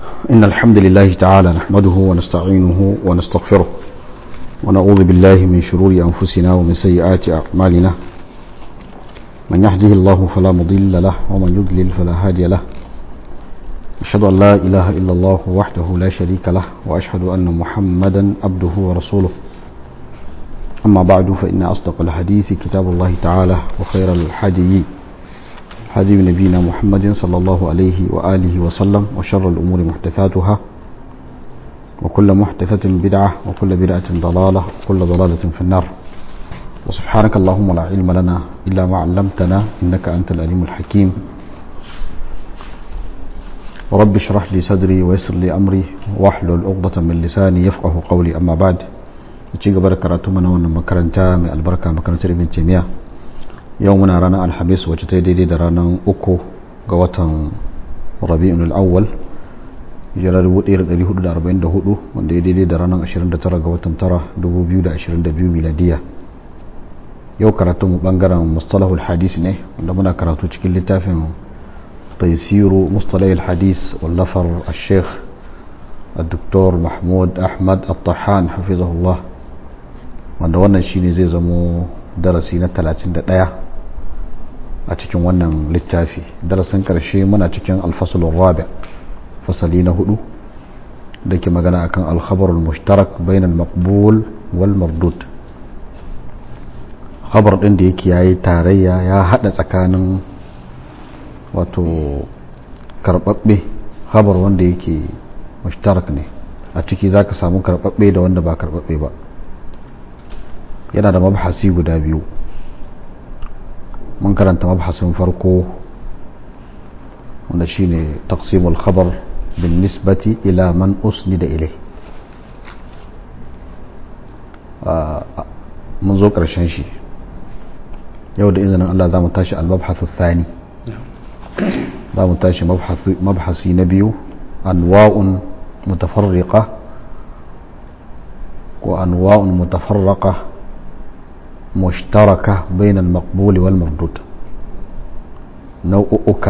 إن الحمد لله تعالى نحمده ونستعينه ونستغفره ونعوذ بالله من شرور أنفسنا ومن سيئات أعمالنا من يهده الله فلا مضل له ومن يضلل فلا هادي له أشهد أن لا إله إلا الله وحده لا شريك له وأشهد أن محمدا عبده ورسوله أما بعد فإن أصدق الحديث كتاب الله تعالى وخير الحديث هدي نبينا محمد صلى الله عليه وآله وسلم وشر الأمور محدثاتها وكل محدثة بدعة وكل بدعة ضلالة وكل ضلالة في النار وسبحانك اللهم لا علم لنا إلا ما علمتنا إنك أنت الأليم الحكيم رب اشرح لي صدري ويسر لي أمري واحلل عقدة من لساني يفقه قولي أما بعد ci gaba da karatu mana wannan makaranta mai albarka makarantar ibn taymiya yau muna ranar alhamis wacce ta daidai da ranar uku ga watan rabi'un al'awwal hijirar 1444 wanda ya daidai da ranar 29 ga watan tara 2022 miladiya yau karatu mu bangaren mustalahul hadis ne wanda muna karatu cikin littafin taisiru mustalahul hadis wallafar al-sheikh الدكتور محمود أحمد الطحان حفظه الله wanda wannan shine zai zamo darasi na 31 a cikin wannan littafi darasin karshe muna cikin alfasalun rabi fasali na hudu da ke magana akan alkhabarul mushtarak bainal maqbul wal mardud khabar din da yake yayi tarayya ya hada tsakanin wato karbabbe khabar wanda yake mushtarak ne a ciki zaka samu karbabbe da wanda ba karbabbe ba yana da mabhasi guda biyu mun karanta mabhasin farko wanda shine taqsimul khabar bin nisbati ila man usnida ilai mun zo karshen shi yau da izinin Allah za mu tashi al-mabhasu thani za mu tashi mabhasi na biyu anwa'un mutafarriqa ko anwa'un mutafarraqa مشتركة بين المقبول والمردود نوعك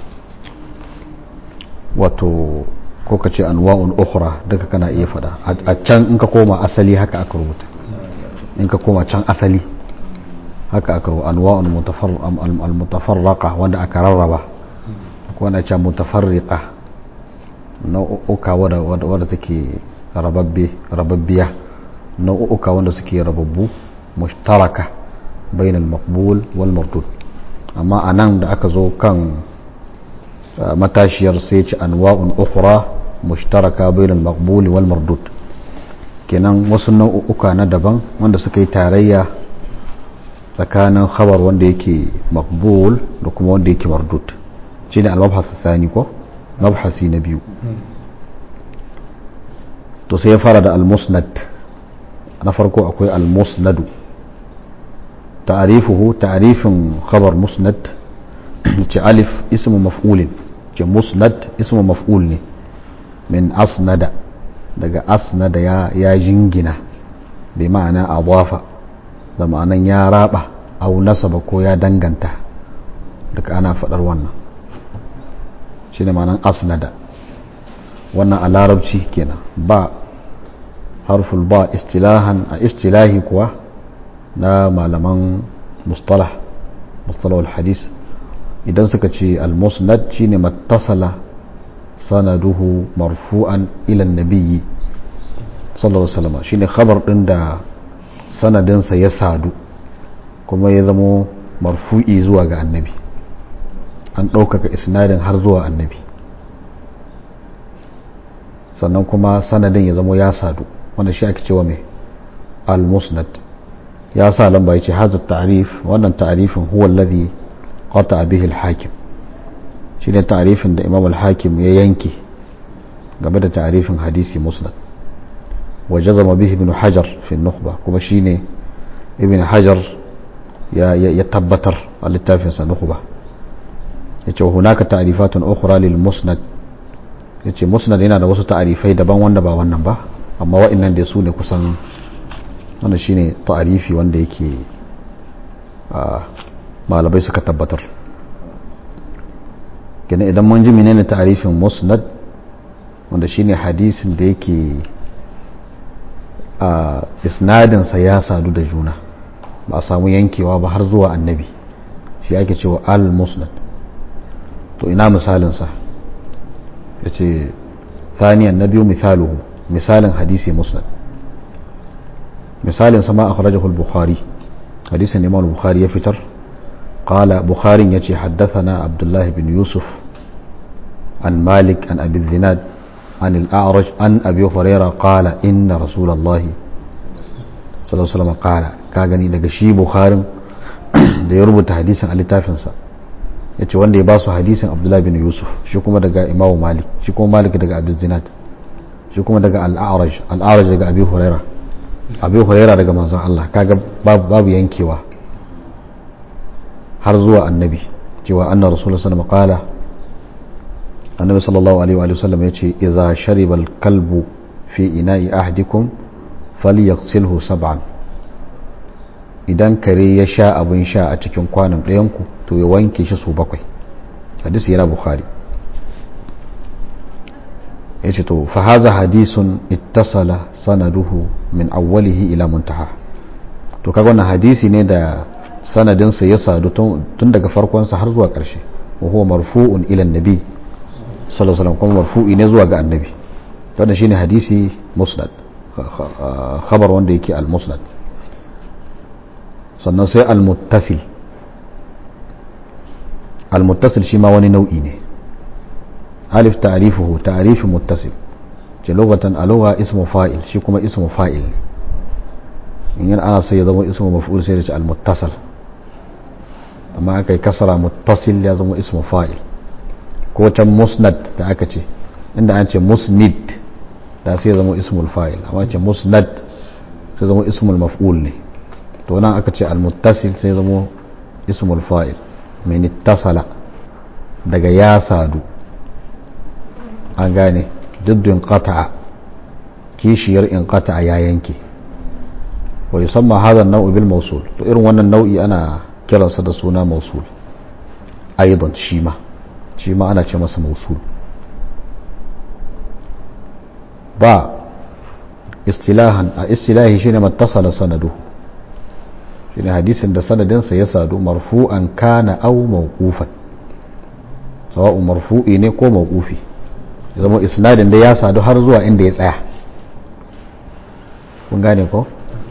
wato ko ka ce anwa'un ukhra daga kana iya fada a can in ka koma asali haka aka rubuta in ka koma can asali haka aka rubuta anwa'un al-mutafarraqa wanda aka rarraba ko wanda ce mutafarriqa nau'uka wadda take rababbe rababbiya nau'uka wanda suke rababbu مشتركة بين المقبول والمردود أما أنام da aka zo kan matashiyar sai ce anwa'un ukhra mushtaraka bain al-maqbul wal mardud kenan wasu nau'uka na daban wanda suka yi tarayya tsakanin khabar wanda yake maqbul da kuma wanda yake mardud shine al-mabhas thani ko mabhasi na biyu to sai ya fara da al-musnad na farko akwai al-musnadu تعريفه تعريف خبر مسند ألف اسم مفعول مسند اسم مفعول من أسند daga asnada ya ya jingina bi ma'ana adafa da ma'anan ya raba au nasaba ko ya danganta daga ana fadar wannan shine ma'anan asnada wannan a larabci kenan ba harful ba istilahan a istilahi kuwa na malaman mustalah mustalah al-hadis idan suka ce al-musnad shine mattasala sanaduhu marfu'an ila nabiyyi sallallahu alaihi wasallam shine khabar din da sanadinsa ya sadu kuma ya zamo marfu'i zuwa ga annabi an ɗaukaka isnadin har zuwa annabi sannan kuma sanadin ya zamo ya sadu wanda shi ake cewa mai al-musnad ya sa lamba yace hadha ta'rif wannan ta'rifin huwa alladhi qata bihi al-hakim shine ta'rifin da Imam al-Hakim ya yanke game da ta'rifin hadisi musnad wa jazama bihi ibn Hajar fi an-nukhba kuma shine ibn Hajar ya ya tabbatar a littafin sa nukhba yace hunaka ta'rifatun ukhra lil musnad yace musnad yana da wasu ta'rifai daban wanda ba wannan ba amma wa'annan da su ne kusan wannan shine ta'arifi wanda yake malamai suka tabbatar kenan idan mun ji menene ta'arifin musnad wanda shine hadisin da yake a isnadinsa ya sadu da juna ba a samu yankewa ba har zuwa annabi shi ake cewa al-musnad to ina misalinsa ya ce thaniyan na biyu misaluhu misalin hadisi musnad misalin sama a kharajahul bukhari hadisin imam bukhari ya fitar qala bukharin yace haddathana abdullahi bin yusuf an malik an abi zinad an al-a'raj an abi hurairah qala inna rasulullahi sallallahu alaihi wasallam qala ka gani daga shi bukharin da ya rubuta hadisin a littafinsa ya ce wanda ya ba su hadisin abdullahi bin yusuf shi kuma daga imamu malik shi kuma malik daga abin zinad shi kuma daga al'araj al'araj daga abi huraira abi huraira daga manzon Allah kaga babu yankewa har zuwa annabi cewa anna rasulullah sallallahu alaihi wasallam annabi sallallahu alaihi wa sallam ya ce idza shariba al-kalbu fi ina'i ahdikum falyaghsilhu sab'an idan kare ya sha abin sha a cikin kwanan ɗayanku to ya wanke shi su bakwai hadisi yana bukhari ya ce to fahaza hadisun ittasala sanaduhu min awwalihi ila muntaha to kaga wannan hadisi ne da sanadinsa ya sadu tun daga farkonsa har zuwa ƙarshe wa huwa marfu'un ila nabi sallallahu alaihi wasallam kuma marfu'i ne zuwa ga annabi wannan shine hadisi musnad khabar wanda yake al-musnad sannan sai al-muttasil al-muttasil shi ma wani nau'i ne alif ta'rifuhu ta'rifin muttasil ce lugatan a lugha ismu fa'il shi kuma ismu fa'il ne in yana ana sai ya zama ismu maf'ul sai da ce al-muttasal amma aka yi kasara muttasil ya zama ismu fa'il ko can musnad da aka ce inda an ce musnid da sai ya zama ismul fa'il amma ce musnad sai zama ismul maf'ul ne to nan aka ce almuttasil sai zamo ismul fa'il min ittasala daga ya sadu an gane diddin qata'a kishiyar in qata'a ya yanke wa yusamma hadha an-naw'u bil mawsul to irin wannan nau'i ana kiransa da suna mawsul aidan shi ma shi ma ana ce masa mawsul ba istilahan a istilahi shine mattasala sanaduhu shine hadisin da sanadinsa ya sadu marfu'an kana aw mawqufan sawa'un marfu'i ne ko mawqufi ya zama isnadin da ya sadu har zuwa inda ya tsaya kun gane ko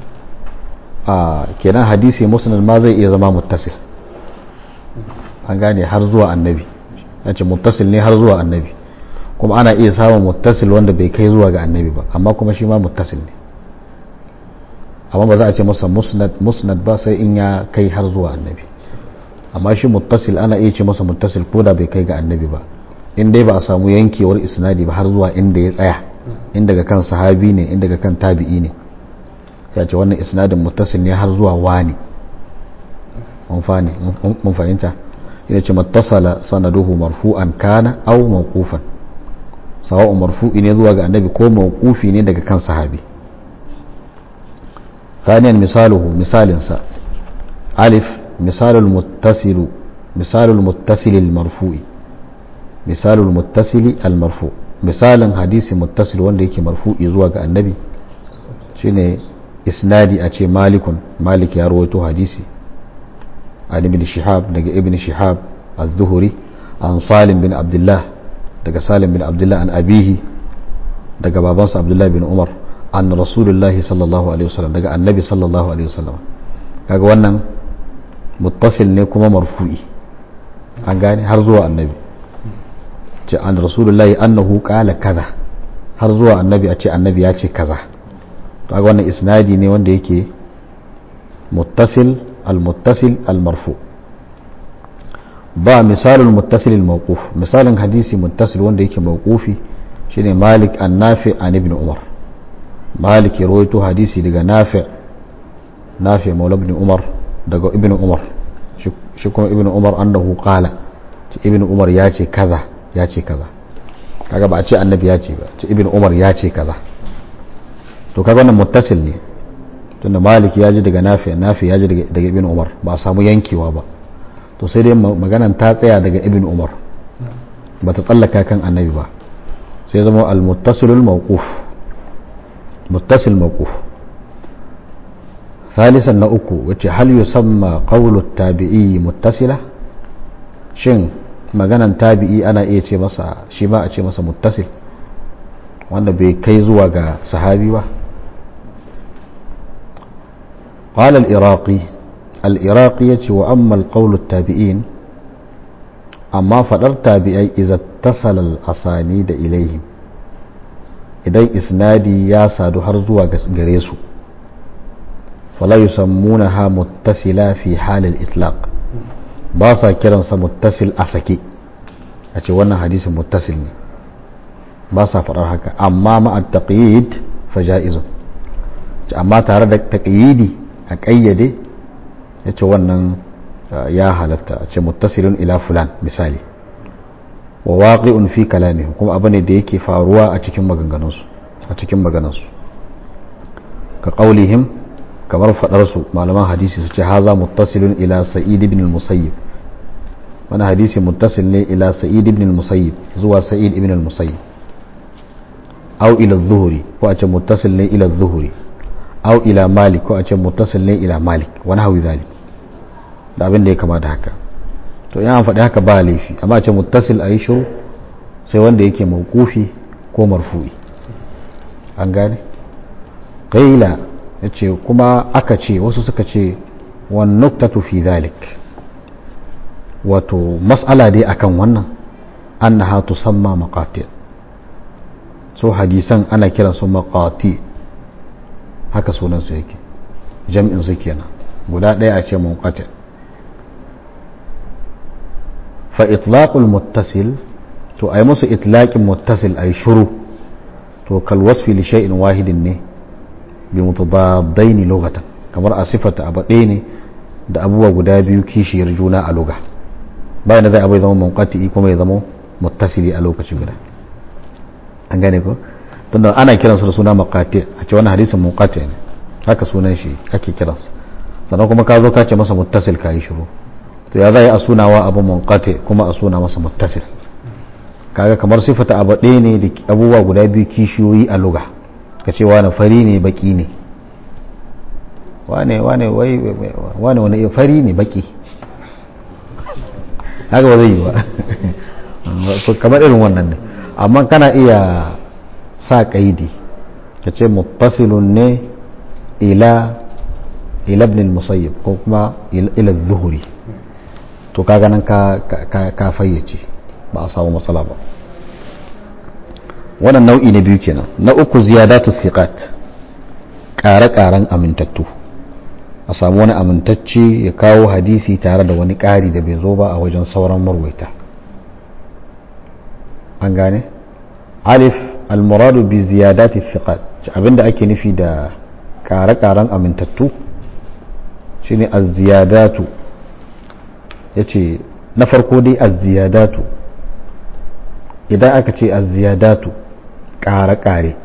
a kenan hadisi musnad ma zai iya zama muttasil an gane har zuwa annabi yace muttasil ne har zuwa annabi kuma ana iya samun muttasil wanda bai kai zuwa ga annabi ba amma kuma shi ma muttasil ne amma ba za a ce masa musnad ba sai in ya kai har zuwa annabi amma shi muttasil ana iya ce masa muttasil ko da bai kai ga annabi ba in dai ba a samu yankewar isnadi ba har zuwa inda ya tsaya in daga kan sahabi ne in daga kan tabi'i ne sai ce wannan isnadin muttasil ne har zuwa wani mun fahimta ina ce mattasala sanaduhu marfu'an kana aw mawqufan sawa'un marfu'i ne zuwa ga annabi ko mawqufi ne daga kan sahabi ثانيا مثاله مثال سا ألف مثال المتصل مثال المتصل المرفوع مثال المتصل المرفوع مثال حديث متصل wanda yake marfu'i zuwa ga annabi shine isnadi a ce malikun malik ya rawaito hadisi an ibn shihab daga ibn shihab az-zuhri an salim bin abdullah daga salim bin abdullah an abihi daga babansa abdullah bin umar an rasulullahi sallallahu alaihi wasallam daga annabi sallallahu alaihi wasallam kaga wannan muttasil ne kuma marfu'i an gane har zuwa annabi ce an rasulullahi annahu qala kaza har zuwa annabi a ce annabi ya ce kaza kaga wannan isnadi ne wanda yake muttasil al-muttasil al-marfu ba misalul muttasil al-mawquf misalin hadisi muttasil wanda yake mawqufi shine malik an-nafi an ibn umar malik ya rawaito hadisi daga nafi nafi maula ibn umar daga ibn umar shi kuma ibn umar annahu qala ibn umar ya ce kaza ya ce kaza kaga ba a ce annabi ya ce ba ce ibn umar ya ce kaza to kaga wannan muttasil ne tunda malik ya ji daga nafi nafi ya ji daga ibn umar ba a samu yankewa ba to sai dai maganan ta tsaya daga ibn umar ba ta tsallaka kan annabi ba sai zama al-muttasilul mawquf muttasil mawquf ثالثا نأكو وچه هل يسمى قول التابعي متصلة شن maganan tabi'i ana iya ce masa shi ma a ce masa muttasil wanda bai kai zuwa ga sahabi ba قال العراقي العراقي يتي وأما القول التابعين أما فدر تابعي إذا اتصل الأسانيد إليهم إذا إسنادي يا سادو هرزوا غريسو فلا يسمونها متصلة في حال الإطلاق باسا كرنسا متصل أسكي أتي وانا حديث متصل باسا فدر هكا أما مع التقييد فجائز أما تارد تقييدي a ƙayyade ya ce wannan ya halatta a ce muttasilin ila fulan misali wa waqi'un fi kalami kuma abu ne da yake faruwa a cikin maganganunsu a cikin maganansu ka qaulihim kamar fadar su malaman hadisi su ce haza muttasilun ila sa'id ibn al-musayyib wani hadisi muttasil ne ila sa'id ibn al-musayyib zuwa sa'id ibn al-musayyib aw ila adh-dhuhri ko a ce muttasil ne ila adh-dhuhri au ila malik ko a ce muttasil ne ila malik wani hawi zalik da abin da ya kama da haka to yan faɗi haka ba laifi amma a ce muttasil a yi shiru sai wanda yake mawkufi ko marfu'i an gane ƙaila ya ce kuma aka ce wasu suka ce wan nuktatu fi zalik wato mas'ala dai akan wannan annaha tusamma maqati so hadisan ana kiransu maqati haka sunansu yake jam'in su kenan guda ɗaya a ce munqati fa itlaqul muttasil to ai musu itlaqin muttasil ai shuru to kal wasfi li shay'in wahidin ne bi mutadaddaini lughatan kamar a sifata abu ɗaya ne da abubuwa guda biyu kishiyar juna a lugha bayan da zai abu ya zama munqati kuma ya zama muttasili a lokaci guda an gane ko tunda ana kiransu da suna maqati a ce wannan hadisin muqati ne haka sunan shi ake kiransa sannan kuma ka zo ka ce masa muttasil ka yi shiru to ya zai a sunawa abu munqati kuma a suna masa muttasil kaga kamar sifata abu ɗaya ne da abubuwa guda biyu kishiyoyi a luga ka ce wani fari ne baki ne wane wane wai wane wani fari ne baki haka ba zai yi ba kamar irin wannan ne amma kana iya sa kaidi ka ce muttasilun ne ila ila ibn musayyib ko kuma ila zuhuri to kaga nan ka ka fayyace ba a samu matsala ba wannan nau'i na biyu kenan na uku ziyadatu thiqat ƙare-ƙaren amintattu a samu wani amintacce ya kawo hadisi tare da wani ƙari da bai zo ba a wajen sauran marwaita an gane alif almuradu bi ziyadati thiqat abinda ake nufi da ƙare-ƙaren amintattu shine az-ziyadatu yace na farko dai az-ziyadatu idan aka ce az-ziyadatu ƙare-ƙare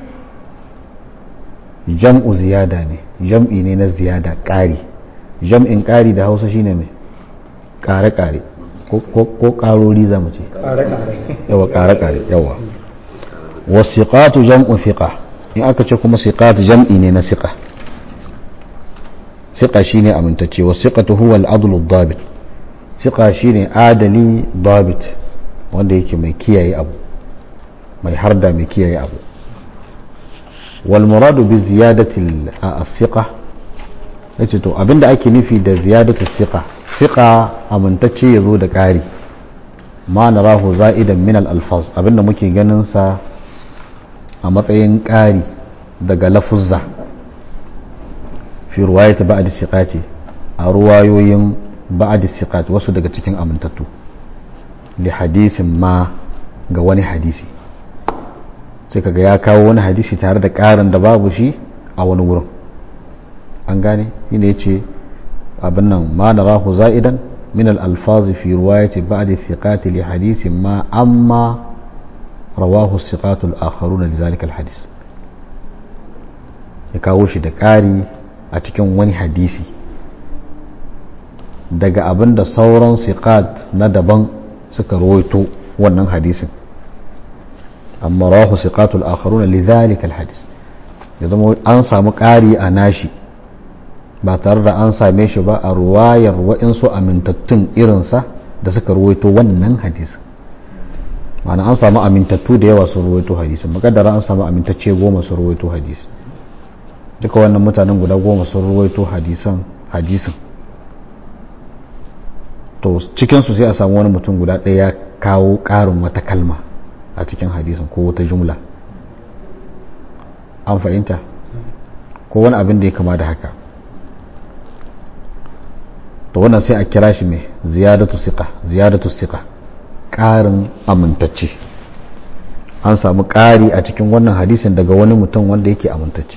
jam'u ziyada ne jam'i ne na ziyada ƙari jam'in ƙari da hausa shine mai ƙare-ƙare ko ƙarori za mu ce yawa ƙare-ƙare yawa wasiƙatu jam'u fiƙa in aka ce kuma siƙatu jam'i ne na siƙa siƙa shine amintacce wasiƙatu huwa al'adul dabit siƙa shine adali dabit wanda yake mai kiyaye abu mai harda mai kiyaye abu والمراد بزيادة الثقة yace to abinda ake nufi da ziyadatu siqa siqa amintacce yazo da ƙari ma narahu za'idan min al-alfaz abinda muke ganin sa a matsayin ƙari daga lafuzza fi ruwayati ba'd siqati a ruwayoyin ba'd siqat wasu daga cikin amintattu li hadisin ma ga wani hadisi sai kaga ya kawo wani hadisi tare da ƙarin da babu shi a wani wurin an gane shine yace abin nan ma narahu za'idan min al-alfaz fi riwayati ba'd thiqati li hadisin ma amma rawahu thiqatu al-akharuna li zalika al-hadis ya kawo shi da ƙari a cikin wani hadisi daga abin da sauran thiqat na daban suka rawaito wannan hadisin amma rawahu siqatul akharuna lidhalika alhadith ya zama an samu ƙari a nashi ba tare da an same shi ba a ruwayar wa'insu amintattun irinsa da suka ruwaito wannan hadisi ma'ana an samu amintattu da yawa sun ruwaito hadisi makaddara an samu amintacce goma sun ruwaito hadisi duka wannan mutanen guda goma sun ruwaito hadisan hadisin to cikinsu sai a samu wani mutum guda ɗaya ya kawo ƙarin wata kalma a cikin hadisin ko wata jumla an fahimta ko wani abin da ya kama da haka to wannan sai a kira shi mai ziyadatu siqa ziyadatu siqa ƙarin amintacce an samu ƙari a cikin wannan hadisin daga wani mutum wanda yake amintacce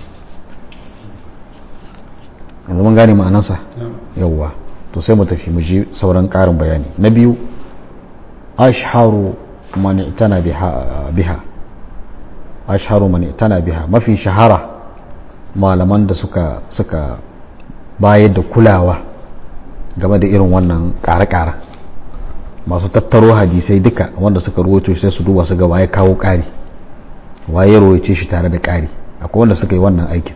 yanzu mun gane ma'anarsa yawwa to sai mu tafi mu ji sauran ƙarin bayani na biyu ashharu man itana biha ashharu man itana biha mafi shahara malaman da suka suka bayar da kulawa game da irin wannan ƙare-ƙare masu tattaro hadisai duka wanda suka ruwaito sai su duba su ga waye kawo ƙari waye ruwaice shi tare da ƙari akwai wanda suka yi wannan aikin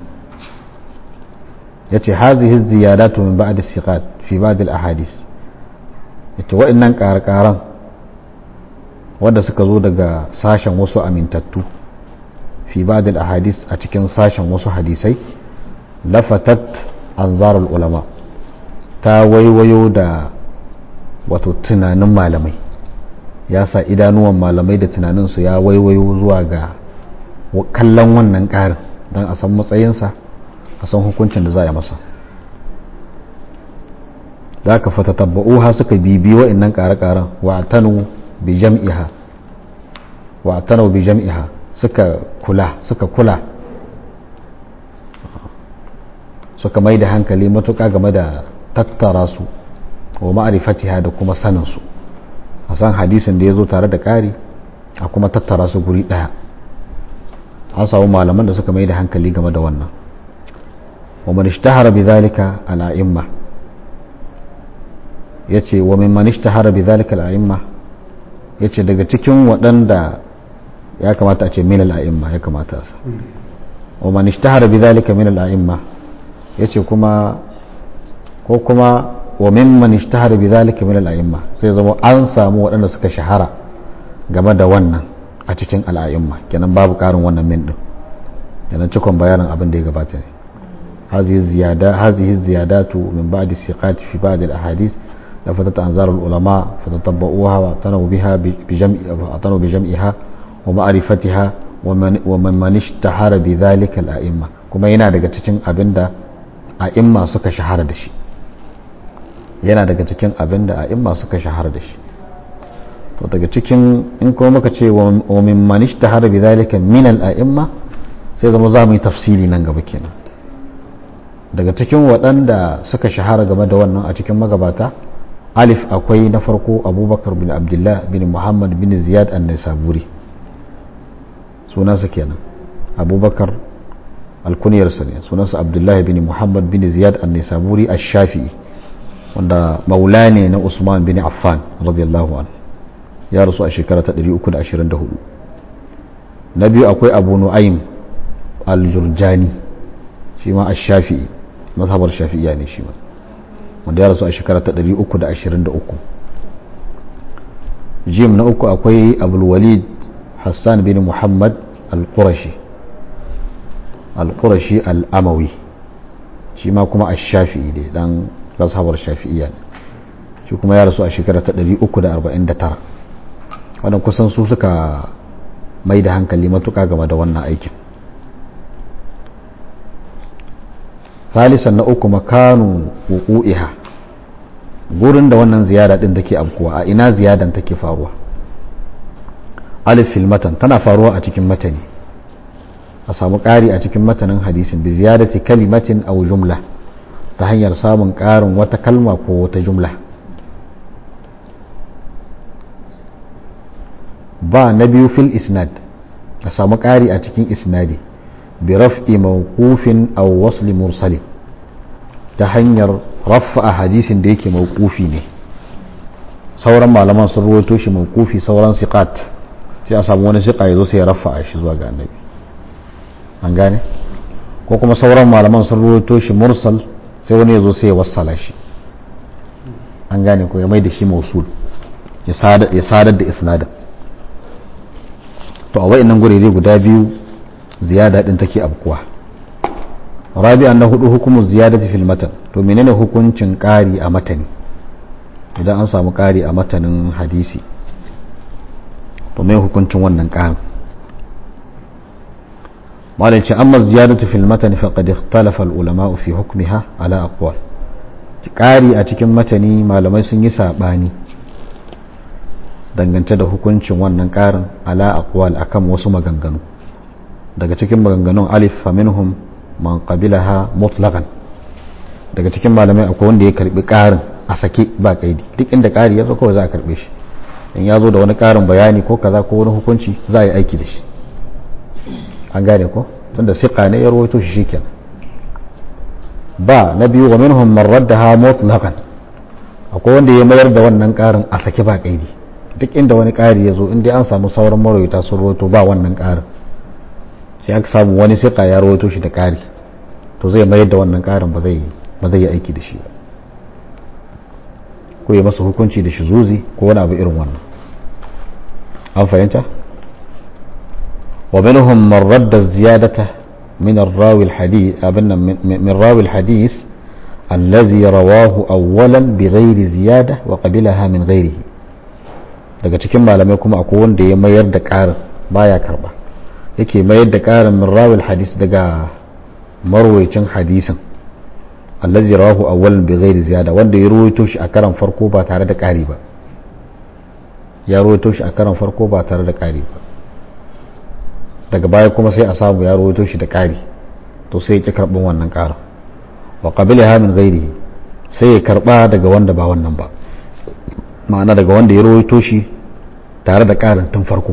yace hazihi ziyadatu min ba'd as-siqat fi ba'd al-ahadith yace wa'annan ƙarƙaran wanda suka zo daga sashen wasu amintattu fi ba'd al-ahadith a cikin sashen wasu hadisai lafatat anzarul ulama ta waiwayo da wato tunanin malamai ya sa idanuwan malamai da tunaninsu ya waiwayo zuwa ga kallon wannan ƙarin don a san matsayinsa a san hukuncin da za a masa za ka fata tabba'uha suka bibi wa'innan ƙare-ƙaren wa tanu bi jam'iha wa tanu bi jam'iha suka kula suka kula suka mai da hankali matuƙa game da tattara su wa ma'arifatiha da kuma sanin su a san hadisin da ya zo tare da ƙari a kuma tattara su guri ɗaya an samu malaman da suka mai da hankali game da wannan ومن اشتهر بذلك الأئمة yace wa mimman ishtahara bidhalika al-a'imma yace daga cikin waɗanda ya kamata a ce min al-a'imma ya kamata a sa wa man ishtahara bidhalika min al-a'imma yace kuma ko kuma wa mimman ishtahara bidhalika min al-a'imma sai zama an samu waɗanda suka shahara game da wannan a cikin al-a'imma kenan babu ƙarin wannan min din kenan cikon bayanin abin da ya gabata ne هذه الزيادة هذه الزيادات من بعد الثقات في بعض الأحاديث لفتت أنظار العلماء فتطبقوها واعتنوا بها بجمع واعتنوا بجمعها ومعرفتها ومن ومن من اشتهر بذلك الأئمة كما yana daga cikin abinda a'imma suka shahara da shi yana daga cikin abinda a'imma suka shahara da shi to daga cikin in kuma muka ce wa min man ishtahara bidhalika min al-a'imma sai zama za mu yi tafsili nan gaba kenan daga cikin waɗanda suka shahara game da wannan a cikin magabata alif akwai na farko abubakar bin abdullah bin muhammad bin ziyad an nisaburi sunansa kenan abubakar alkuniyarsa ne sunansa abdullahi bin muhammad bin ziyad an nisaburi a shafi'i wanda maula ne na usman bin affan radiyallahu an ya rasu a shekara ta 324 na biyu akwai abu nu'aym al-jurjani shi ma a shafi'i mazhabar shafi'iya ne shi ma wanda ya rasu a shekara ta 323 jim na uku akwai abulwalid hassan bin muhammad al-qurashi al-qurashi al-amawi shi ma kuma a shafi'i ne dan mazhabar shafi'iya ne shi kuma ya rasu a shekara ta 349 wannan kusan su suka mai da hankali matuka game da wannan aikin ثالثا na uku makanu wuku'iha gurin da wannan ziyada din take abkuwa a ina ziyadan take faruwa alif fil matan tana faruwa a cikin matani a samu ƙari a cikin matanin hadisin bi ziyadati kalimatin aw jumla ta hanyar samun ƙarin wata kalma ko wata jumla ba na biyu fil isnad a samu ƙari a cikin isnadi برفع موقوف أو وصل مرسل تهنير رفع حديث ديك موقوفي ne sauran malaman sun ruwaito shi mawqufi sauran siqat sai a samu wani siƙa ya zo sai ya rafa a shi zuwa ga annabi an gane ko kuma sauran malaman sun ruwaito shi mursal sai wani ya zo sai ya wassala shi an gane ko ya mai da shi mausul ya sadar da isnadin to a wa'annan gurere guda biyu ziyada din take abkuwa rabi'an na hudu hukumun ziyadati fil matan to menene hukuncin ƙari a matani idan an samu ƙari a matanin hadisi to mai hukuncin wannan ƙarin malin ce amma ziyadatu fil matan faqad ikhtalafa al ulama fi hukmiha ala aqwal ƙari a cikin matani malamai sun yi sabani dangance da hukuncin wannan ƙarin ala aqwal akan wasu maganganu daga cikin maganganun alif faminhum man qabilaha mutlaqan daga cikin malamai akwai wanda ya karbi ƙarin a sake ba kaidi duk inda ƙari ya zo kawai za a karbe shi in ya zo da wani ƙarin bayani ko kaza ko wani hukunci za a yi aiki da shi an gane ko tunda siqa ne ya rawaito shi shikenan ba na biyu wa minhum man raddaha mutlaqan akwai wanda ya mayar da wannan ƙarin a sake ba kaidi duk inda wani ƙari ya zo in dai an samu sauran marawita sun rawaito ba wannan ƙarin sai aka samu wani siqa ya rawaito shi da ƙari to zai mayar da wannan ƙarin ba zai ba zai yi aiki da shi ba ko ya masa hukunci da zuzi ko wani abu irin wannan an fahimta wa minhum man radda ziyadata min ar-rawi al-hadith abinna min rawi al-hadith allazi rawahu awwalan bighairi ziyada wa qabilaha min ghairihi daga cikin malamai kuma akwai wanda ya mayar da ƙarin baya karba yake mayar da ƙarin min rawi al-hadith daga marwayacin hadisin allazi rawahu awwalan bi ghairi ziyada wanda ya ruwaito shi a karan farko ba tare da ƙari ba ya ruwaito shi a karan farko ba tare da ƙari ba daga baya kuma sai a samu ya ruwaito shi da ƙari to sai ya ki karɓin wannan ƙarin wa qabilaha min ghairihi sai ya karɓa daga wanda ba wannan ba ma'ana daga wanda ya ruwaito shi tare da ƙarin tun farko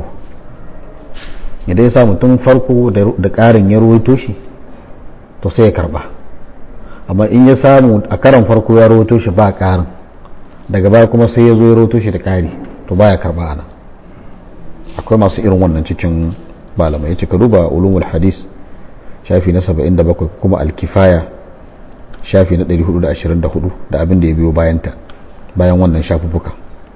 idan ya samu tun farko da ƙarin ya ruwaito shi to sai ya karɓa amma in ya samu a karan farko ya rawato shi ba karin daga baya kuma sai ya zo ya rawato shi da kari to baya karba ana akwai masu irin wannan cikin malamai ya ka duba ulumul hadis shafi na 77 kuma alkifaya shafi na 424 da abin da ya biyo bayanta bayan wannan shafuffuka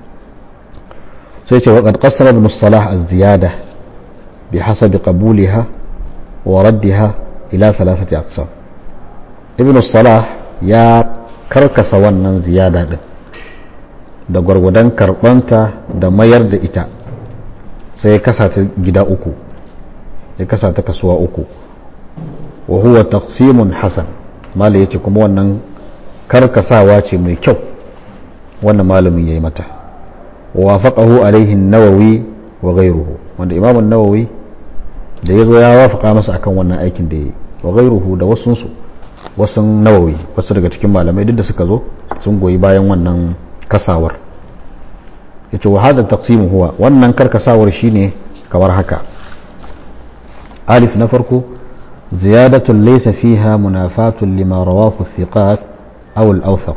sai ce waƙad ƙasar musalah az-ziyada bi hasabi qabuliha wa raddiha ila salasati aqsam ibn salah ya karkasa wannan ziyada din da gwargwadon karbanta da mayar da ita sai ya kasa ta gida uku ya kasa ta kasuwa uku wa huwa taqsimun hasan mali yace kuma wannan karkasawa ce mai kyau wannan malamin yayi mata wa wafaqahu alaihi an-nawawi wa ghayruhu wanda imam an-nawawi da yazo ya wafaka masa akan wannan aikin da yayi wa ghayruhu da wasunsu wasu nawawi wasu daga cikin malamai duk da suka zo sun goyi bayan wannan kasawar ya ce wa hada taqsimu huwa wannan karkasawar shine kamar haka alif na farko ziyadatun laysa fiha munafatun lima rawahu thiqat aw al-awthaq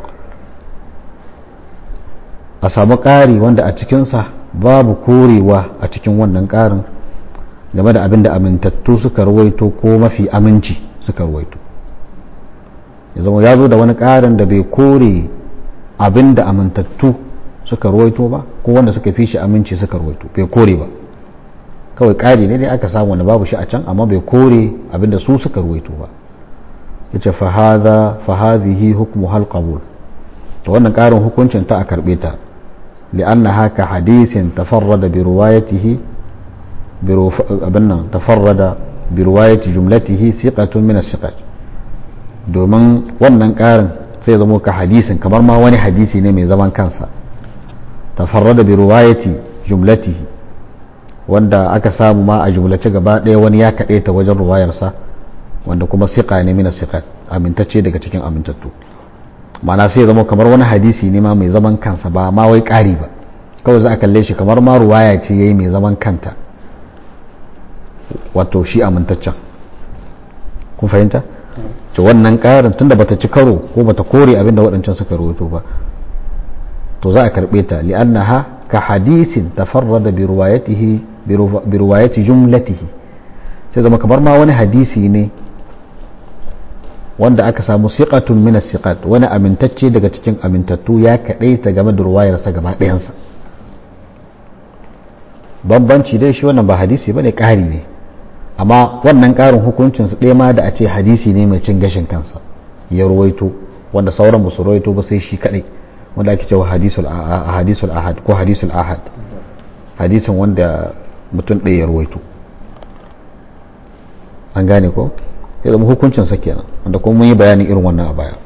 a samu ƙari wanda a cikinsa babu korewa a cikin wannan ƙarin game da abin da amintattu suka ruwaito ko mafi aminci suka ruwaito ya zama ya zo da wani ƙarin da bai kore abin da amintattu suka ruwaito ba ko wanda suka fi shi aminci suka ruwaito bai kore ba kawai ƙari ne dai aka samu wanda babu shi a can amma bai kore abin da su suka ruwaito ba ya ce fahadhihi hukmu hal qabul to wannan ƙarin hukuncin ta a karɓe ta li'annaha ka hadisin tafarrada bi ruwayatihi abin nan tafarrada bi ruwayati jumlatihi siqatun min as-siqat domin wannan ƙarin sai zama ka hadisin kamar ma wani hadisi ne mai zaman kansa tafarrada bi ruwayati jumlatihi wanda aka samu ma a jumlace gaba ɗaya wani ya kaɗe ta wajen ruwayarsa wanda kuma siƙa ne mina siƙa amintacce daga cikin amintattu mana sai zama kamar wani hadisi ne ma mai zaman kansa ba ma wai ƙari ba kawai za a kalle shi kamar ma ruwaya ce yayi mai zaman kanta wato shi amintaccen kun fahimta to wannan ƙarin tunda bata ci karo ko bata kore abinda waɗancan suka rawaito ba to za a karɓe ta li'annaha ka hadisin tafarrada bi ruwayatihi bi riwayati jumlatihi sai zama kamar ma wani hadisi ne wanda aka samu siqatun min siqat wani amintacce daga cikin amintattu ya kadaita game da ruwayarsa gaba ɗayansa bambanci dai shi wannan ba hadisi bane ƙari ne amma wannan ƙarin hukuncin su ɗaya ma da a ce hadisi ne mai cin gashin kansa ya ruwaito wanda sauran ba su ruwaito ba sai shi kadai wanda ake cewa hadisul hadisul ahad ko hadisul ahad hadisin wanda mutum ɗaya ya ruwaito an gane ko ya zama hukuncin sa kenan wanda kuma mun yi bayanin irin wannan a baya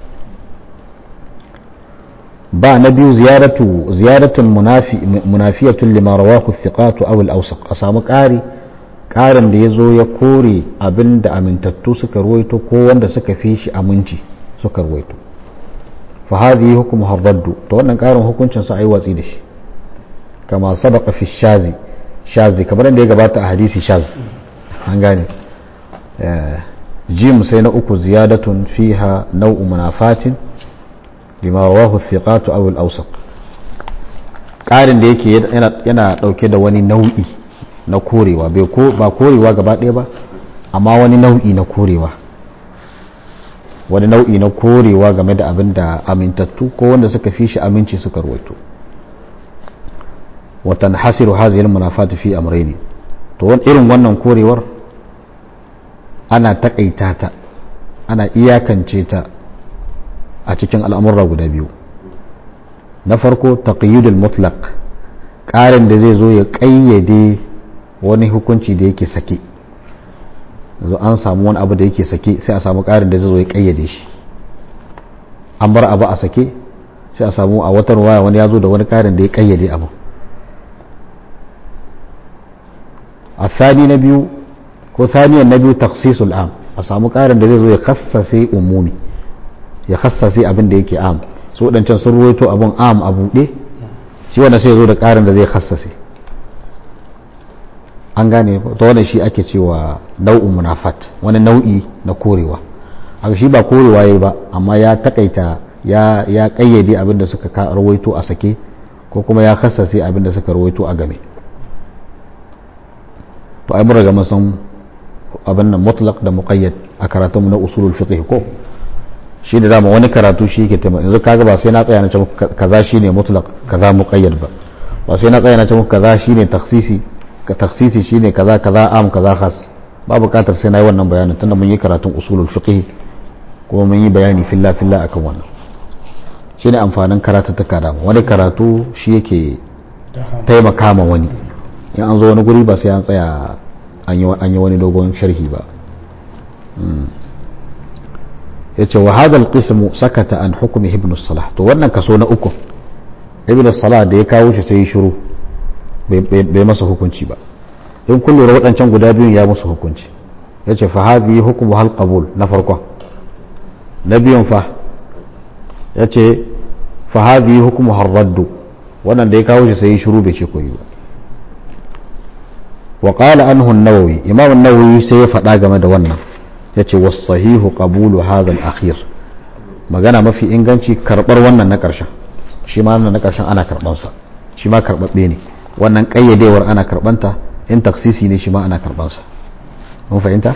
ba na biyu ziyaratu ziyaratun munafi munafiyatun lima rawahu thiqatu aw al-awsaq a samu ƙari ƙarin da ya zo ya kore abin da amintattu suka ruwaito ko wanda suka fi shi aminci suka ruwaito fa hadhihi hukmu harraddu to wannan ƙarin hukuncin sa ayi watsi da shi kama sabaqa fi shazi shazi kamar da ya gabata a hadisi shaz an gane jim sai na uku ziyadatun fiha nau'u munafatin lima rawahu thiqatu aw al-awsaq ƙarin da yake yana dauke da wani nau'i na korewa bai ko ba korewa gaba ɗaya ba amma wani nau'i na korewa wani nau'i na korewa game da abin da amintattu ko wanda suka fi shi aminci suka ruwaito watan hasiru haziyar munafati fi amraini to irin wannan korewar ana takaita ta ana iyakance ta a cikin al'amurra guda biyu na farko taqyidul mutlaq ƙarin da zai zo ya ƙayyade wani hukunci da yake sake zo an samu wani abu da yake sake sai a samu ƙarin da zai zo ya ƙayyade shi an bar abu a sake sai a samu a watan waya wani ya zo da wani ƙarin da ya ƙayyade abu a thani na biyu ko thaniyan na biyu taksisul am a samu ƙarin da zai zo ya kassase umumi ya kassase abin da yake am su waɗancan sun ruwaito abun am a buɗe shi wanda sai ya zo da ƙarin da zai kassase an gane ta wannan shi ake cewa nau'in munafat wani nau'i na korewa haka shi ba korewa yayi ba amma ya takaita ya ya kayyade abin da suka rawaito a sake ko kuma ya kassase abin da suka rawaito a game to ai mun riga mun san abin nan mutlaq da muqayyad a karatun na usulul fiqh ko shi da dama wani karatu shi yake taimaka yanzu kaga ba sai na tsaya na ce kaza shine mutlaq kaza muqayyad ba ba sai na tsaya na ce kaza shine takhsisi ka taksisi shine kaza kaza am kaza khas ba bukatar sai na yi wannan bayanin tunda mun yi karatun usulul fiqh kuma mun yi bayani filla filla akan wannan shine amfanin karatuttuka da wani karatu shi yake taimaka ma wani in an zo wani guri ba sai an tsaya an yi wani dogon sharhi ba yace wa hadha alqismu sakata an hukmi ibn salah to wannan kaso na uku ibn salah da ya kawo shi sai ya shiru bai masa hukunci ba in kun lura waɗancan guda biyun ya musu hukunci ya ce fa hadhi hukmu hal qabul na farko na biyun fa ya ce fa hadhi hukmu har raddu wannan da ya kawo shi sai shiru bai ce koyi ba wa qala anhu an-nawawi imam an-nawawi sai ya faɗa game da wannan ya ce was sahihu qabulu hadha al-akhir magana mafi inganci karbar wannan na ƙarshen shi ma na ƙarshen ana karɓansa shi ma karɓaɓɓe ne wannan ƙayyadewar ana karɓanta in taksisi ne shi ma ana karɓansa mun fahimta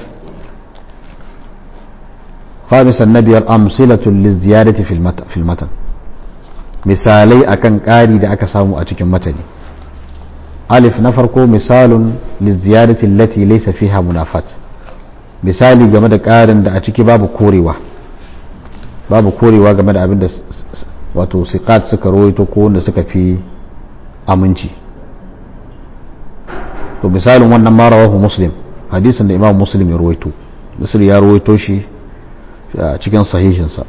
خامسا نبي أمثلة للزيادة في المتن في المتن misalai akan ƙari da aka samu a cikin matani alif na farko misalun liziyarati allati laysa fiha munafat misali game da ƙarin da a ciki babu korewa babu korewa game da abin da wato siqat suka rawaito ko wanda suka fi aminci to misalin wannan ma rawahu muslim hadisin da imam muslim ya rawaito muslim ya rawaito shi a cikin sahihinsa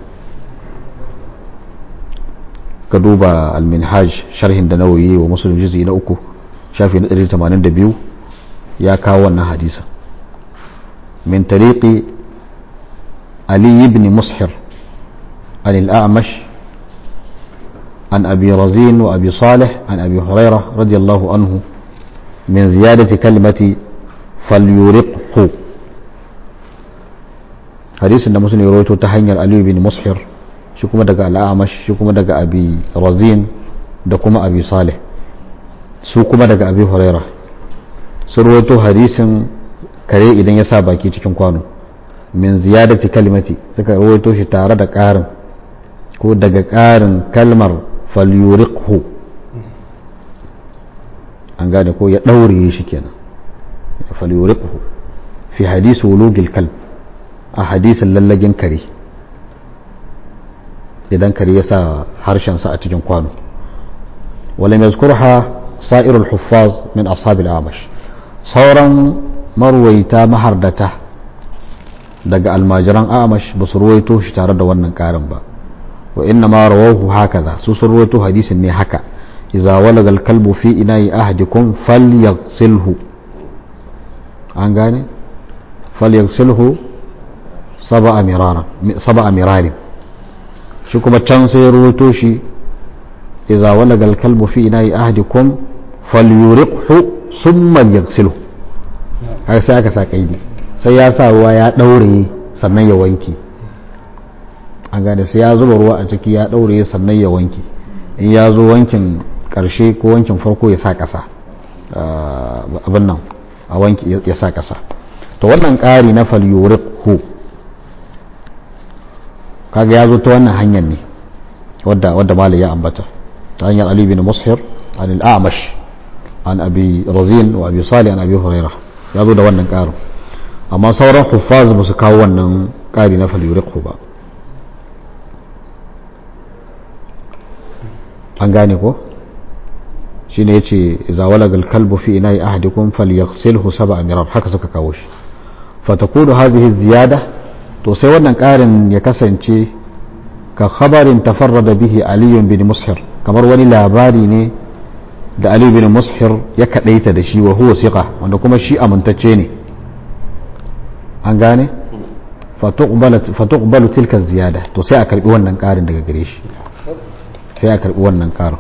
ka duba al-minhaj sharhin da nawayi wa muslim juz'i na uku shafi na 182 ya kawo wannan hadisa min tariqi ali ibn mushir عن الأعمش عن أبي رزين وأبي صالح عن أبي هريرة رضي الله عنه من زيادة كلمة فليرقه حديث أن مسلم يرويته تحنير علي بن مصحر شكما دقى الأعمش شكما دقى أبي رزين دكما أبي صالح سوكما دقى أبي هريرة sun rawaito hadisin kare idan ya sa baki cikin kwano min ziyadati kalimati suka rawaito shi tare da ƙarin ko daga ƙarin kalmar falyuriqhu an gane ko ya ɗaure shi kenan falyuriqhu fi hadisi wulugil kalb a hadisin lallagin kare idan kare ya sa harshensa a cikin kwano wala yazkurha sa'irul huffaz min ashabil amash sauran marwaita mahardata daga almajiran amash ba su ruwaito shi tare da wannan karin ba wa inna ma rawahu hakaza su sun ruwaito hadisin ne haka idza walaga al-kalbu fi ina'i ahadikum falyaghsilhu an gane falyaghsilhu sab'a mirara sab'a mirari shi kuma can sai ruwaito shi idza walaga al-kalbu fi ina'i ahadikum falyuriqhu thumma yaghsilhu har sai aka sa kaidi sai ya sa ruwa ya daure sannan ya wanke an gane sai ya zuba ruwa a ciki ya daure sannan ya wanke in ya zo wankin karshe ko wankin farko ya sa kasa abin nan a wanki ya sa kasa to wannan ƙari na falyuriqhu kaga ya zo ta wannan hanyar ne wadda wadda malai ya ambata ta hanyar ali bin mushir an al-a'mash an abi razin wa abi salih an abi hurairah ya zo da wannan ƙarin amma sauran huffaz ba su kawo wannan ƙari na falyuriqhu ba an gane ko shine yace idza walaga al-kalbu fi ina'i ahadikum falyaghsilhu sab'a mirar haka suka kawo shi fatakunu hadhihi ziyada to sai wannan ƙarin ya kasance ka khabarin tafarrada bihi Ali bin Mushir kamar wani labari ne da Ali bin Mushir ya kadaita da shi wa huwa siqa wanda kuma shi amintacce ne an gane fatuqbalu tilka ziyada to sai a karbi wannan ƙarin daga gare shi sai a karbi wannan ƙarin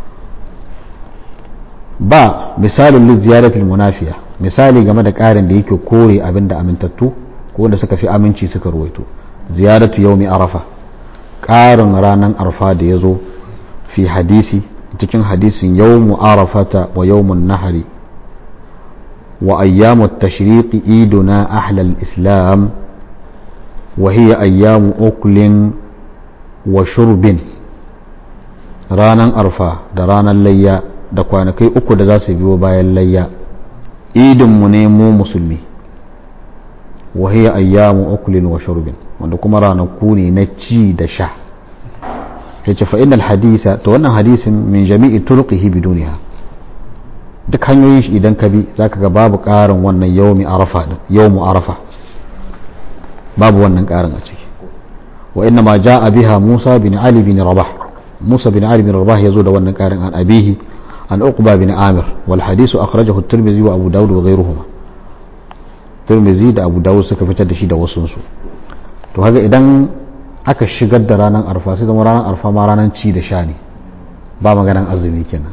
ba misalin li ziyaratul munafiya misali game da ƙarin da yake kore abin da amintattu ko wanda suka fi aminci suka ruwaito ziyaratu yaumi arafa ƙarin ranar arfa da ya zo fi hadisi cikin hadisin yawmu arafata wa yawmun nahari wa ayyamu tashriqi iduna ahlal islam wa hiya ayyamu uklin wa shurbin ranar arfa da ranar layya da kwanakai uku da za su biyo bayan layya idinmu ne mu musulmi wa hiya ayyamu uklin wa shurbin wanda kuma ranaku ne na ci da sha ya ce fa'in hadisa to wannan hadisin min jami'i turqihi biduniha duk hanyoyin shi idan ka bi zaka ga babu ƙarin wannan yawmi arafa din yawmu arafa babu wannan ƙarin a ciki wa inna ma ja'a biha Musa bin Ali bin Rabah Musa bin Ali bin Rabah yazo da wannan ƙarin an abihi an Uqba bin Amir wal hadisu akhrajahu at-Tirmidhi wa Abu Dawud wa ghayruhuma Tirmidhi da Abu Dawud suka fitar da shi da wasu su to haka idan aka shigar da ranar arfa sai zama ranar arfa ma ranar ci da sha ne ba maganan azumi kenan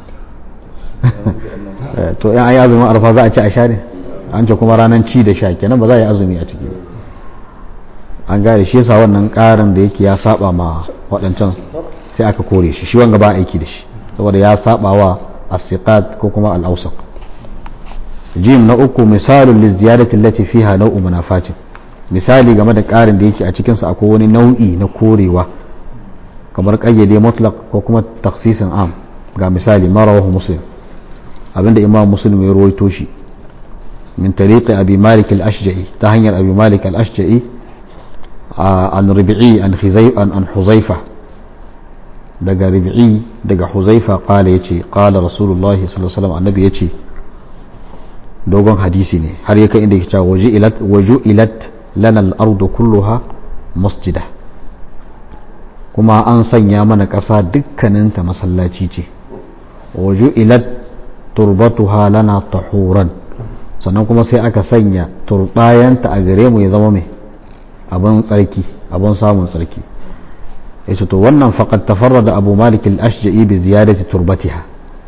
to yan ayi azumin arfa za a ci a sha ne an ce kuma ranar ci da sha kenan ba za a yi azumi a ciki an gane shi yasa wannan karin da yake ya saba ma waɗancan sai aka kore shi shi wanga ba aiki da shi saboda ya saba wa asiqat ko kuma al-awsaq jim na uku misalun liziyadati allati fiha nau'u munafatin misali game da ƙarin da yake a cikinsa akwai wani nau'i na korewa kamar ƙayyade mutlaq ko kuma taksisin am ga misali marawahu muslim abinda imam muslim ya rawaito shi min tariqi abi malik al-ashja'i ta hanyar abi malik al-ashja'i an rabi'i an an an huzaifa daga rabi'i daga huzaifa qala yace qala rasulullahi sallallahu alaihi wasallam annabi yace dogon hadisi ne har ya kai inda yake cewa waju'ilat waju'ilat lana al-ardu kulluha masjida kuma an sanya mana ƙasa dukkaninta masallaci ce waju'ilat turbatuha lana tahuran sannan kuma sai aka sanya turbayanta a gare mu ya zama mai abin tsarki abin samun tsarki yace to wannan faqad tafarrada abu malik al-ashja'i bi ziyadati turbatiha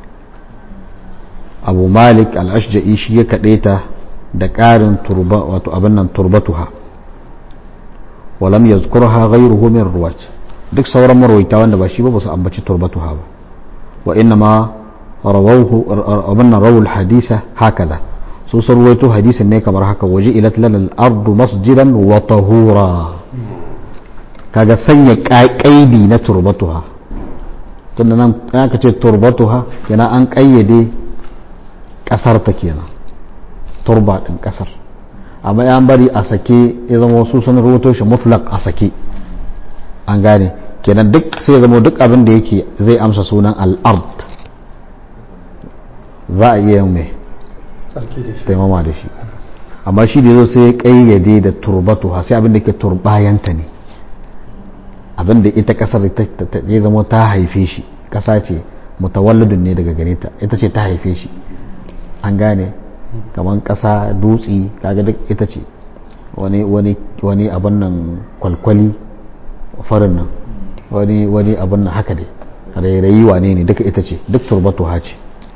abu malik al-ashja'i shi ya kadaita da ƙarin turba wato abin nan turbatuha walam yazkurha ghayruhu min ruwat duk sauran marwaita wanda ba shi ba ba su ambaci turbatuha ba wa inna ma rawahu abin rawul hadisa hakaza su sun ruwaito hadisin ne kamar haka waje ilat lana ardu masjidan wa tahura kaga sanya kaidi na turbatuha tunda nan aka ce turbatuha kenan an kayyade kasar ta kenan turba din kasar amma ya bari a sake ya zama wasu sun rubuto shi mutlaq a sake an gane kenan duk sai ya zama duk abin da yake zai amsa sunan al'ard za a iya yin mai taimama da shi amma shi da zo sai ya kayyade da turbatuha sai abin da ke turbayanta ne abin da ita kasar ya zama ta haife shi kasa ce mutawallidun ne daga gare ta ita ce ta haife shi an gane kamar kasa dutse kaga duk ita ce wani wani wani abin nan kwalkwali farin nan wani wani abin nan haka dai rairayi wane ne duka ita ce duk turbatu ce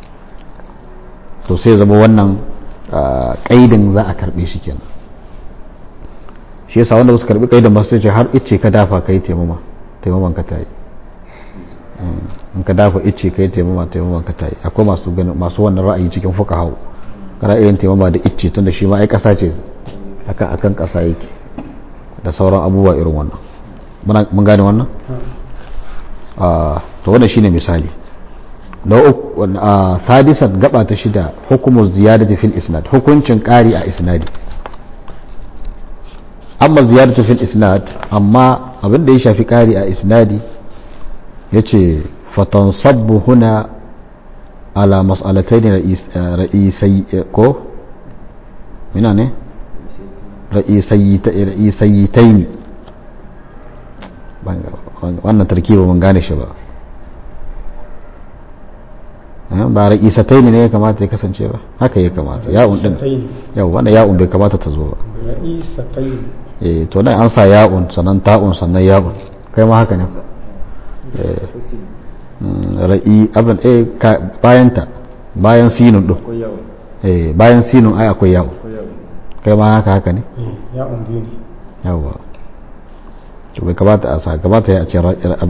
to sai zama wannan kaidin za a karbe shi kenan shi yasa wanda basu karbi kaidin ba sai ce har ice ka dafa kai taimama taimaman ka tayi in ka dafa ice kai taimama taimaman ka tayi akwai masu masu wannan ra'ayi cikin fuqaha ra'ayin taimama da ice tunda shi ma ai kasa ce akan akan kasa yake da sauran abubuwa irin wannan mun gane wannan to wannan shine misali na uku sadisan gaba ta shida hukumar ziyadati fil isnad hukuncin ƙari a isnadi amma ziyadatu fil isnad amma abin da ya shafi ƙari a isnadi yace fatansabbu huna ala mas'alatayn ra'isai ko mina ne ra'isayitaini wannan tarkiba mun gane shi ba ba ra'isatai ne ya kamata ya kasance ba haka ya kamata ya'un din yau wanda ya'un bai kamata ta zo ba eh to nan an sa ya'un sannan ta'un sannan ya'un kai ma haka ne ra'i abin eh bayan ta bayan sinun din eh bayan sinun ai akwai ya'un kai ma haka haka ne ya'un biyu ne yawa to bai kamata a sa kamata ya ce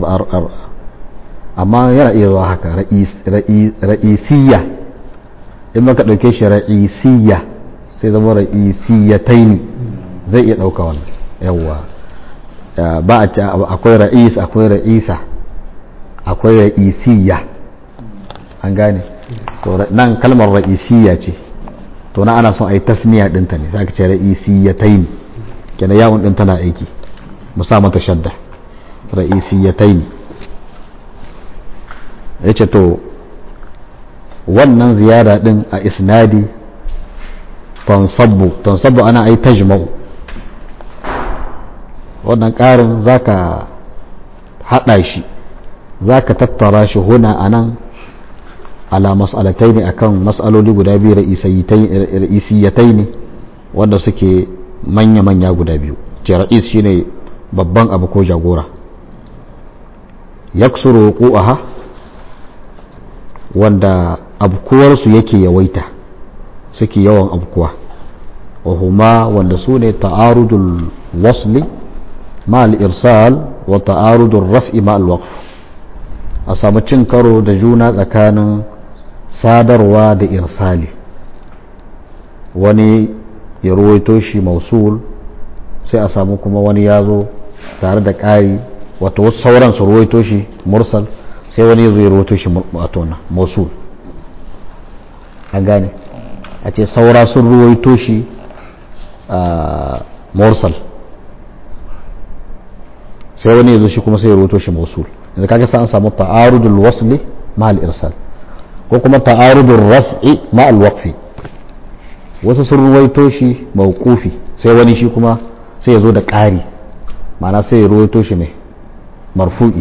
amma yana iya zuwa haka ra'isiyya in maka ɗauke shi ra'isiyya sai zama ra'isiyyatai ne zai iya ɗauka wannan yawwa ba a ce akwai ra'is akwai ra'isa akwai ra'isiyya an gane to nan kalmar ra'isiyya ce to na ana son a yi tasniya ɗinta ne za ka ce ra'isiyyatai ne kenan yawon ɗin tana aiki musa mata shadda ra'isiyyatai ne ya ce to wannan ziyara din a isnadi tansabbu tansabbu ana ai tajma'u wannan ƙarin zaka haɗa shi zaka tattara shi huna a nan ala mas'alatai ne akan mas'aloli guda biyu ra'isiyatai ne wanda suke manya-manya guda biyu ce ra'is shine babban abu ko jagora yaksuru wuqu'aha wanda abkuwarsu yake yawaita suke yawan abkuwa wahuma wanda su ne ta'arudul wasli ma'al irsal wa ta'arudul raf'i ma'al waqf a samu cin karo da juna tsakanin sadarwa da irsali wani ya ruwaito shi mausul sai a samu kuma wani ya zo tare da ƙari wato wasu sauran su ruwaito shi mursal sai wani zai rawato shi matona mosul an gane a ce saura sun ruwaito shi a morsal sai wani zo shi kuma sai ya rawato shi mosul yanzu kaga sa an samu ta'arudul wasli ma al irsal ko kuma ta'arudul raf'i ma al waqfi wasu sun ruwaito shi mawqufi sai wani shi kuma sai ya zo da ƙari ma'ana sai ya ruwaito shi mai marfu'i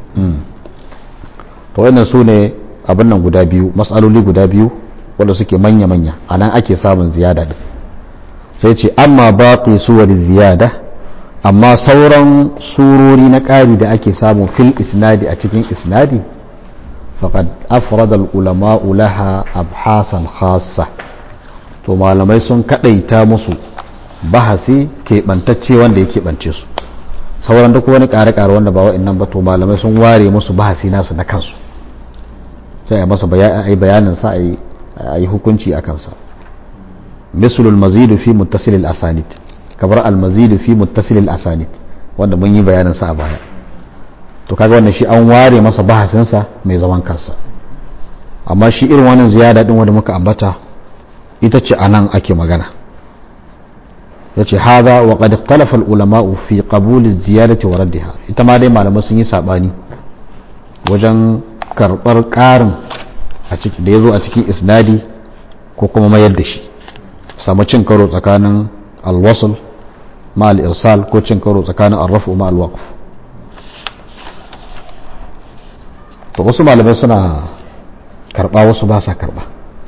to wannan su ne abin nan guda biyu matsaloli guda biyu wanda suke manya-manya a nan ake samun ziyada din sai ce amma baƙi suwari ziyada amma sauran surori na ƙari da ake samu fil isnadi a cikin isnadi faqad afrada ulama laha abhasan khassa to malamai sun kadaita musu bahasi keɓantacce wanda ya keɓance su sauran duk wani ƙare-ƙare wanda ba wa'annan ba to malamai sun ware musu bahasi nasu na kansu sai a masa bayanin sa a yi hukunci a kansa mislu al-mazid fi muttasil al-asanid kamar al-mazid fi muttasil al-asanid wanda mun yi bayanin sa a baya to kaga wannan shi an ware masa bahasin sa mai zaman kansa amma shi irin wannan ziyada din wanda muka ambata ita ce anan ake magana yace hada wa qad ikhtalafa al-ulama fi qabul az-ziyadati wa raddiha ita ma dai malamai sun yi sabani wajen karbar karin a ciki da yazo a cikin isnadi ko kuma mayar da shi samu cin karo tsakanin al-wasl ma al-irsal ko cin karo tsakanin ar-raf'u ma al-waqf to wasu malamai suna karba wasu ba sa karba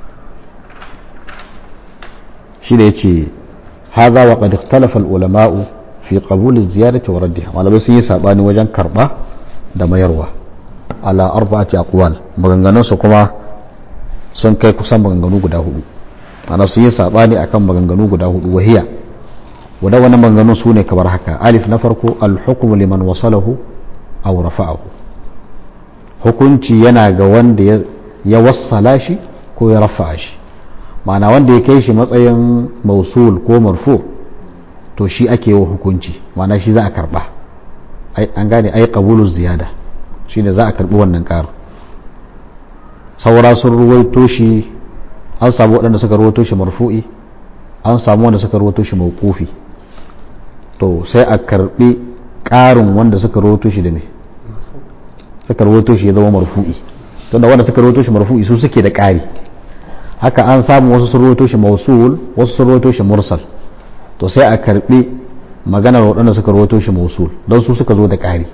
shi da yace هذا وقد اختلف العلماء في قبول الزيادة وردها malamai sun yi sabani wajen karba da mayarwa ala arba'ati aqwal maganganun su kuma sun kai kusan maganganu guda hudu ana sun yi sabani akan maganganu guda hudu wahiya wanda wannan maganganun su ne kamar haka alif na farko al-hukm liman wasalahu aw rafa'ahu hukunci yana ga wanda ya wassala shi ko ya rafa'a shi ma'ana wanda ya kai shi matsayin mausul ko marfu to shi ake wa hukunci ma'ana shi za a karba an gane ai qabulu ziyada shine za a karbi wannan ƙarin saura sun ruwaito shi an samu waɗanda suka ruwaito shi marfu'i an samu wanda suka ruwaito shi mawqufi to sai a karbi ƙarin wanda suka ruwaito shi da me suka ruwaito shi ya zama marfu'i tunda wanda suka ruwaito shi marfu'i su suke da ƙari haka an samu wasu sun rawaito shi mausul wasu sun rawaito shi mursal to sai a karbi maganar waɗanda suka rawaito shi mausul don su suka zo da ƙari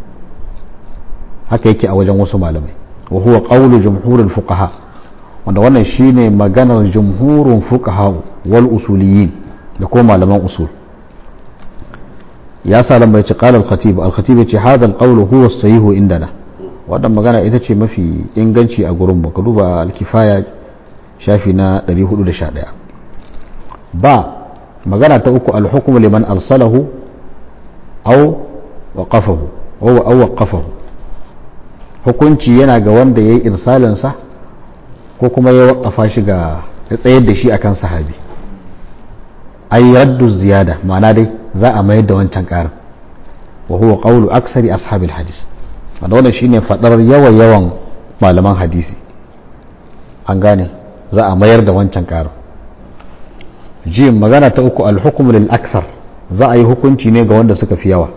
haka yake a wajen wasu malamai wa huwa qawlu jumhurul fuqaha wanda wannan shine maganar jumhurun fuqaha wal usuliyin da ko malaman usul ya sa lambai ce qala al-khatib al-khatib yace hadha al-qawlu huwa as-sahih indana wannan magana ita ce mafi inganci a gurin mu ka duba al-kifaya shafi na 411 ba magana ta uku alhukumu liman arsalahu aw waqafahu aw waqafahu hukunci yana ga wanda yayi irsalinsa ko kuma ya waqafa shi ga ya tsayar da shi akan sahabi ay raddu ziyada ma'ana dai za a mayar da wancan karin wa huwa qawlu aksari ashabil hadis wanda wannan shine fadar yawa yawan malaman hadisi an gane za a mayar da wancan ƙarin jim magana ta uku alhukum lil aksar za a yi hukunci ne ga wanda suka fi yawa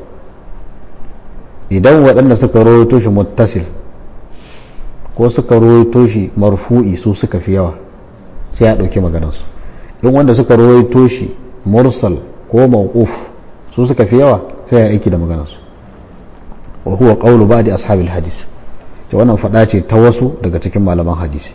idan waɗanda suka rawaito shi muttasil ko suka rawaito shi marfu'i su suka fi yawa sai a ɗauki maganarsu in wanda suka rawaito shi mursal ko mawquf su suka fi yawa sai a aiki da maganarsu wa huwa qawlu ba'di ashabil hadis to wannan faɗa ce ta wasu daga cikin malaman hadisi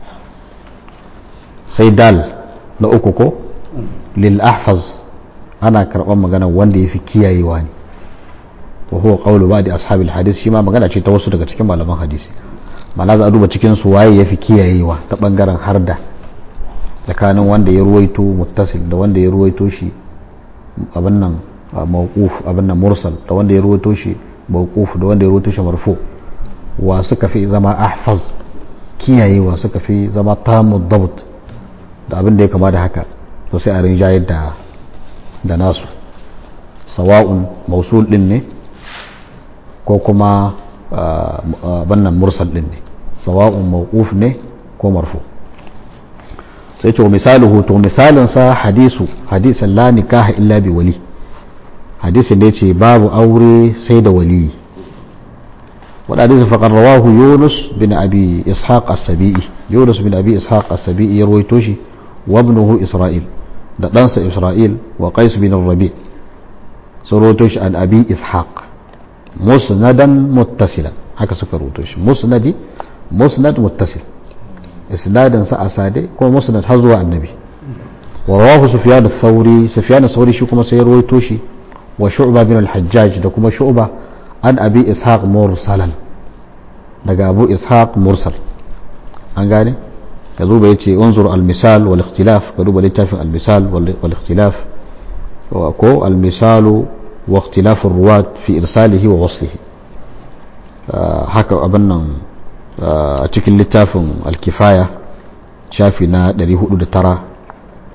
sai dal na uku ko lil ahfaz ana karɓar magana wanda ya fi kiyayewa ne wa huwa qawlu ba'di ashabil hadis shi ma magana ce ta wasu daga cikin malaman hadisi mana za a duba cikin su waye ya fi kiyayewa ta bangaren harda tsakanin wanda ya ruwaito muttasil da wanda ya ruwaito shi abin nan mawquf abin nan mursal da wanda ya ruwaito shi mawquf da wanda ya ruwaito shi marfu wa suka fi zama ahfaz kiyayewa suka fi zama tamu dabt da abin da ya kama da haka to sai a rinjayar da da nasu sawa'un mausul din ne ko kuma bannan mursal din ne sawa'un mawquf ne ko marfu sai ce misaluhu to misalin sa hadisu hadisan la nikaha illa bi wali hadisin da yace babu aure sai da wali wanda hadisin faqad rawahu yunus bin abi ishaq as-sabi'i yunus bin abi ishaq as-sabi'i ya rawaito shi wa ibnuhu isra'il da ɗansa isra'il wa qais bin rabi sun rawaito shi an abi ishaq musnadan muttasilan haka suka rawaito shi musnadi musnad muttasil isnadin sa asade ko musnad har zuwa annabi wa rawahu sufyan ath-thawri sufyan ath-thawri shi kuma sai ya rawaito shi wa shu'ba bin al-hajjaj da kuma shu'ba an abi ishaq mursalan daga abu ishaq mursal an gane ka duba yace unzur al-misal wal ikhtilaf ka duba littafin al-misal wal ikhtilaf ko al-misal wa ikhtilaf ar-ruwat fi irsalihi wa waslihi haka abin nan a cikin littafin al-kifaya shafi na 409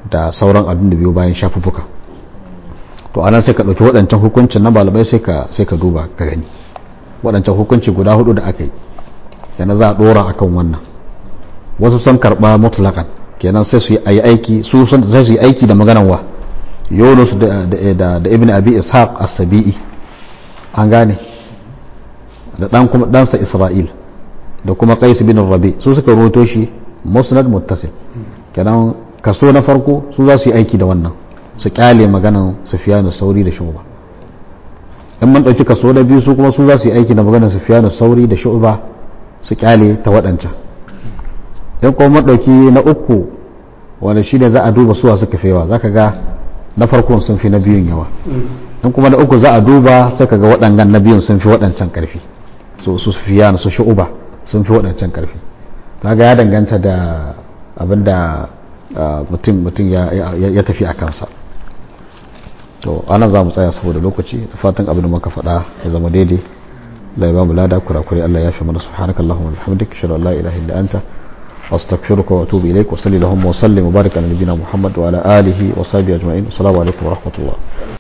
da sauran abin da biyo bayan shafuffuka to anan sai ka ɗauki waɗancan hukuncin na malamai sai ka sai ka duba ka gani waɗancan hukunci guda hudu da aka yi yana za a ɗora akan wannan wasu sun karɓa mutlaƙan kenan sai su yi aiki su sai su yi aiki da maganan wa yunus da ibn abi ishaq as-sabi'i an gane da dan kuma ɗansa isra'il da kuma qais bin rabi su suka roto shi musnad muttasil kenan kaso na farko su za su yi aiki da wannan su kyale maganan sufyanu sauri da shuba in man ɗauki kaso na biyu su kuma su za su yi aiki da maganan sufyanu sauri da shuba su kyale ta waɗancan in kuma man ɗauki na uku wanda shi ne za a duba suwa suka fi yawa za ka ga na farkon sun fi na biyun yawa in kuma na uku za a duba sai ka ga waɗannan na biyun sun fi waɗancan ƙarfi su sufyanu su shuba sun fi waɗancan ƙarfi kaga ya danganta da abin da mutum ya tafi a kansa to anan za mu tsaya saboda lokaci da fatan abin da muka faɗa ya zama daidai la ba mu lada kurakure Allah ya fi mana subhanaka allahumma wa bihamdika ashhadu an la ilaha illa anta astaghfiruka wa atubu ilaik wa salli allahumma wa sallim wa barik ala nabiyyina muhammad wa ala alihi wa sahbihi ajma'in assalamu alaikum wa rahmatullah